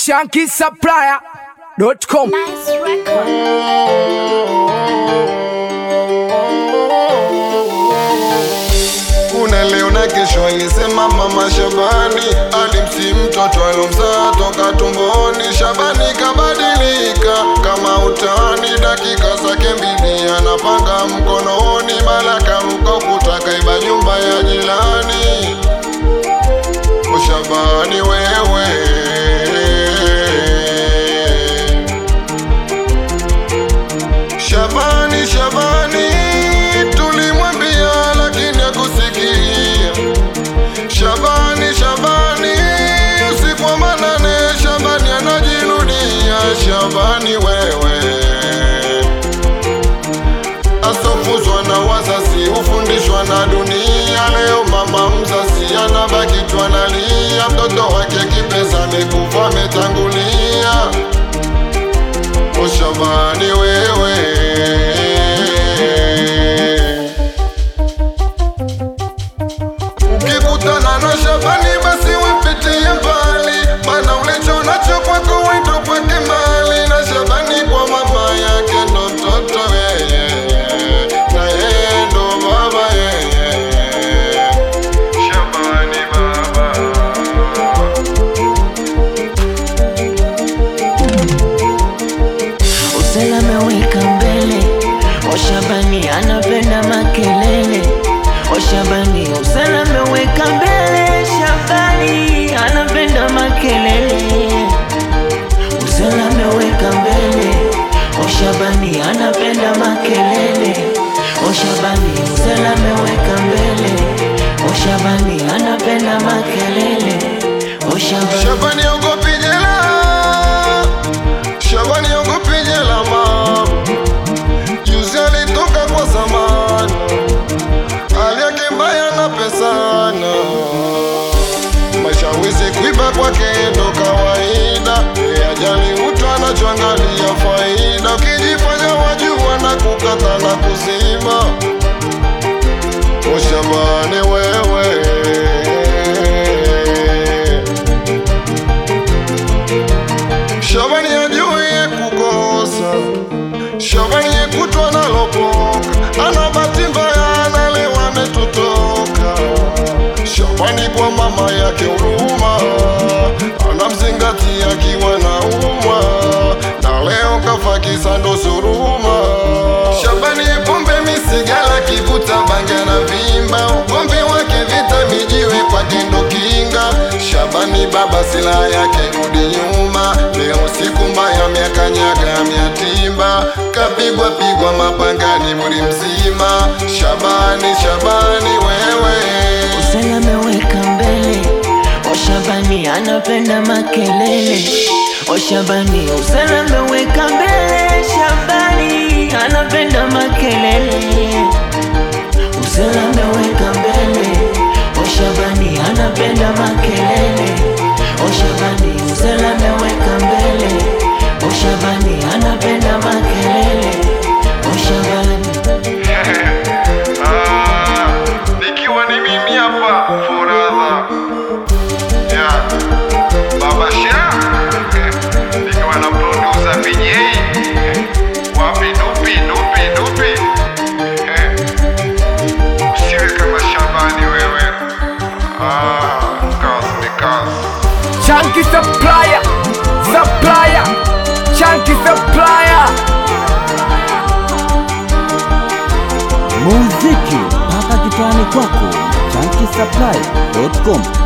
shankisupplier.com. Nice record. kuna leo na kesho, alisema mama Shabani alimsi mtoto alomzaa toka tumboni. Shabani kabadilika kama utani, dakika zake mbili anapanga mkononi, Baraka ruka kutaka iba nyumba ya jirani. O Shabani wewe Shabani, Shabani, tulimwambia lakini hakusikia. Shabani, Shabani, usiku wa manane, Shabani anajirudia. Shabani wewe, asofuzwa na wazazi, hufundishwa na dunia. Leo mama mzazi anabaki tu analia, mtoto wake kipesa amekufa, ametangulia. O Shabani wewe Ukikutana na Shabani basi wipitie mbali Mana ulicho nacho kwako wendo kwake mali Na Shabani kwa mama yake ndo mtoto yeye Na yeye ndo baba yeye Shabani baba Usalama weka mbele, Oshabani anapenda makelele. Oshabani usalama weka mbele, Shabani anapenda makelele. Usalama weka mbele, Oshabani anapenda makelele. Oshabani usalama weka mbele, Oshabani anapenda makelele. Oshabani Shabani ogopi jela Shabani ogopi jela ma Juzi alitoka kwa zamani Hali yake mbaya na pesana Mashawizi kuiba kwake ndo kawaida Yeye ajali mtu anachoangalia faida Ukijifanya wajua na kukata na kuzima O Shabani wewe Shabani ajue kukosa, Shabani yekutwa nalopoka, ana bahati mbaya, analewa ametutoka. Shabani kwa mama yake huruma, anamzingatia akiwa na umwa, na leo kafa kisa ndo suruma. Shabani pombe misigala, kivuta bangi na vimba, ugomvi wake vita mijiwe kwake ndo kinga. Shabani baba silaha yake rudi nyuma, leo siku mbaya miakanyaga miatimba, kapigwa pigwa mapangani muri mzima. Shabani, Shabani wewe Usalama weka mbele, Oshabani anapenda makelele. Oshabani usalama weka mbele, Shabani anapenda makelele. Usalama weka mbele, Oshabani anapenda makelele. Oshabani usalama weka mbele, Oshabani anapenda makelele. Oshabani Ah, nikiwa ni mimi hapa Foradha yeah. Baba Sha eh, nikiwa na producer PJ eh, wapi dupi dupi dupi eh, usiwe kama Shabani wewe ah, kazi ni kazi Shanky Supplier, Supplier, Shanky Supplier. muziki mpaka kitani kwako chankisupply.com